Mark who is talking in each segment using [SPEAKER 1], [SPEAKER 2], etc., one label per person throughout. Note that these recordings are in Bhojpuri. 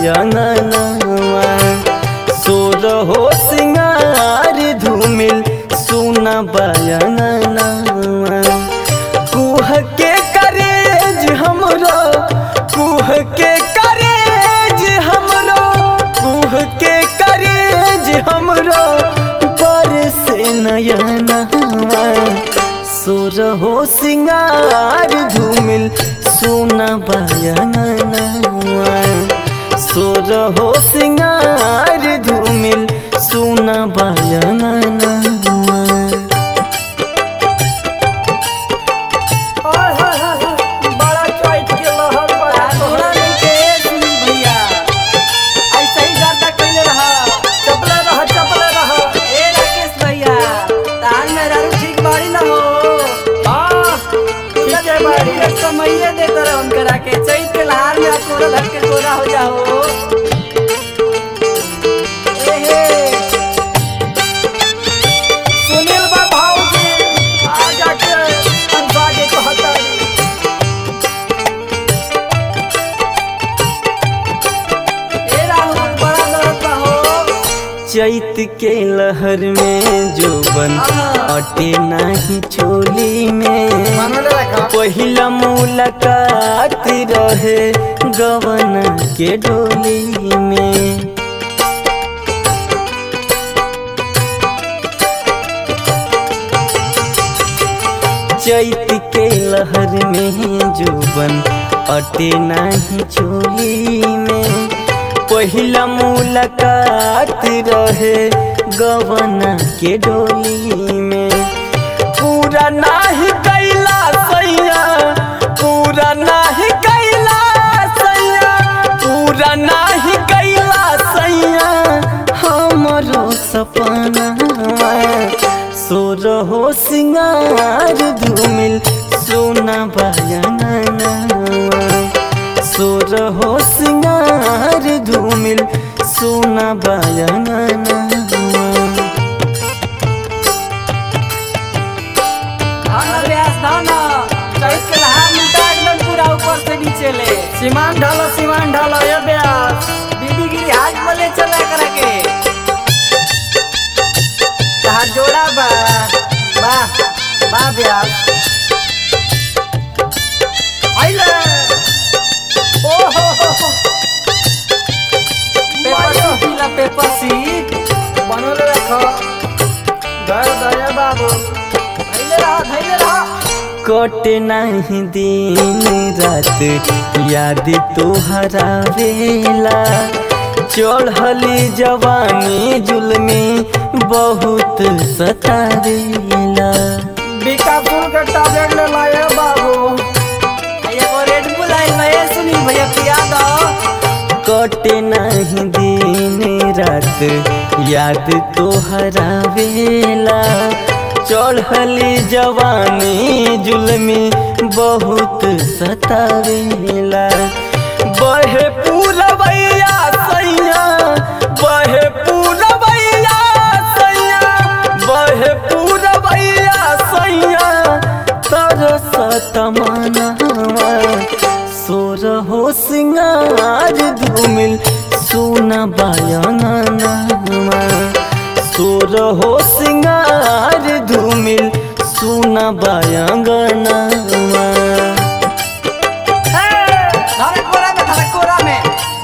[SPEAKER 1] बायंगनवा सोर हो सिंगार धूमिल सुना बायंगनवा कुह के करेज हमरो कुह के करेज हमरो कुह के करेज हमरो पर से नयनवा सुर हो सिंगार धूमिल सुना बयनवा सुर हो सिंगार धूमिल सुना बयनवा
[SPEAKER 2] ओए होए होए होए, बड़ा चॉइस के लहर बड़ा
[SPEAKER 3] तोरा नहीं के सुनी भैया ऐसे ही गर्दा कइले रह
[SPEAKER 2] चपले रह चपले रह
[SPEAKER 3] ए राकेश भैया तान में रारू ठीक बाड़ी ना हो
[SPEAKER 2] हाँ ठीक है बाड़ी
[SPEAKER 3] एक समये दे तर उनकरा के चैत के लहार में कोरा धक के कोरा हो जाओ ए हे
[SPEAKER 2] सुनील बा भाऊजी आ जाके अनसा के कहता
[SPEAKER 3] ए राहुल बड़ा दर्द बा हो
[SPEAKER 1] चैत के लहर में जोबन अटे नाही चोली में
[SPEAKER 2] मनोले रखा
[SPEAKER 1] पहिला मुलाकात रहे गवन के डोली में चैत के लहर में जोबन अटे नाही चोली में पहिला मुलाकात रहे गवना के डोली में पूरा नाही कैला सैया पूरा नाही कैला सैया पूरा नाही कैला सैया हमरो सपना सोर हो सिंगार धूमिल सोना बयाना सोर हो सिंगार धूमिल सोना बयाना
[SPEAKER 3] धान व्यास धान चैत के लहार मिटा एकदम पूरा ऊपर से नीचे ले
[SPEAKER 2] सीमान ढालो सीमान ढालो ये ब्यास
[SPEAKER 3] दीदी गिरी हाथ में ले चला करा के
[SPEAKER 2] कहा जोड़ा बा वाह वाह ब्यास आइले ओ हो हो हो
[SPEAKER 3] पेपर सी पीला पेपर सी
[SPEAKER 2] बनोले रखो घर दया बाबू
[SPEAKER 3] धैले रहा धैले रहा
[SPEAKER 1] कटे नहीं दिन रात याद तोहरा वेला चढ़ली जवानी जुलमी बहुत सतावेला
[SPEAKER 2] बीकापुर के टैबलेट ले लाए बाबू
[SPEAKER 3] एगो रेड बुल आई मैं सुनी भैया पिया दो
[SPEAKER 1] कटे नहीं दिन रात याद तोहरा वेला चढ़ली जवानी जुलमी बहुत सतावेला बहे पूरबैया सैया बहे पूरबैया सैया बहे पूरबैया सैया तरसत मनवा सोर हो सिंगार धूमिल सोना बयाना सोर हो सिंगार धूमिल सोना बयाना
[SPEAKER 3] धरे कोरा में धरे कोरा में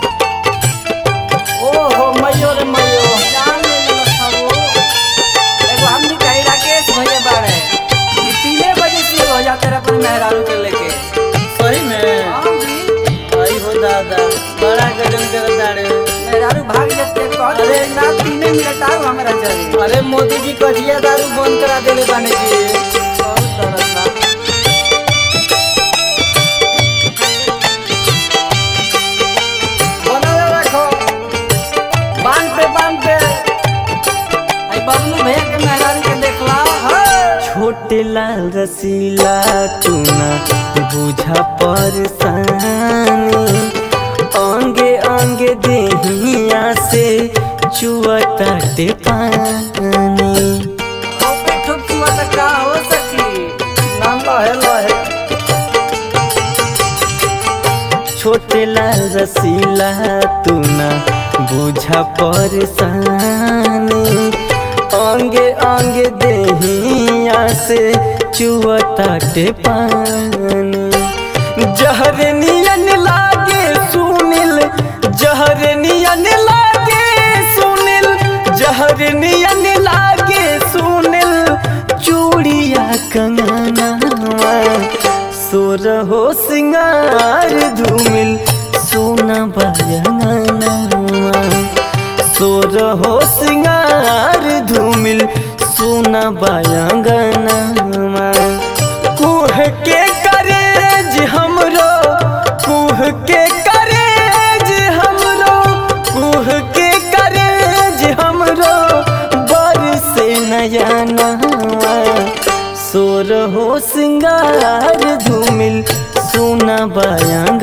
[SPEAKER 2] ओ हो मयो रे मयो
[SPEAKER 3] जान ले लो सबो एगो हमनी कही राकेश भैया बाड़े ये तीने बजे से हो जाते रहे अपने मेहरारू के लेके
[SPEAKER 1] सही में
[SPEAKER 3] हाँ जी
[SPEAKER 1] आई हो दादा बड़ा गजन कर दाड़े
[SPEAKER 3] मेहरारू भाग जाते कहते
[SPEAKER 1] अरे,
[SPEAKER 3] ना तीने मिनट आओ हमारा चली
[SPEAKER 1] अरे मोदी जी कजिया दारू बंद करा देले बाने जी
[SPEAKER 3] बहुत दर्द बा
[SPEAKER 2] बनोले रखो बांध पे बांध पे
[SPEAKER 3] आई बबलू भैया के मेहरारू के देखला
[SPEAKER 1] छोटे लाल रसीला तूना बुझा परेशानी अंगे अंगे देहिया से चुअताटे पानी
[SPEAKER 3] ओपे ठुक छुआ तक का हो सकी
[SPEAKER 2] नाम लहे लहे
[SPEAKER 4] छोटे लाल रसीला तू ना बुझा परेशानी अंगे अंगे देहिया से चुअताटे पानी जहर नियन लागे सुनिल जहर नियन लागे सुनिल जहर नियन लागे सुनिल चूड़िया कंगनवा सोर हो सिंगार धूमिल सोना बयंगनवा सोर हो सिंगार धूमिल सोना बयंगनवा कुह के करेज हमरो कुह के करेज हमरो कुह के करेज हमरो बर से नयनवा सोर हो सिंगार धूमिल सोना बयान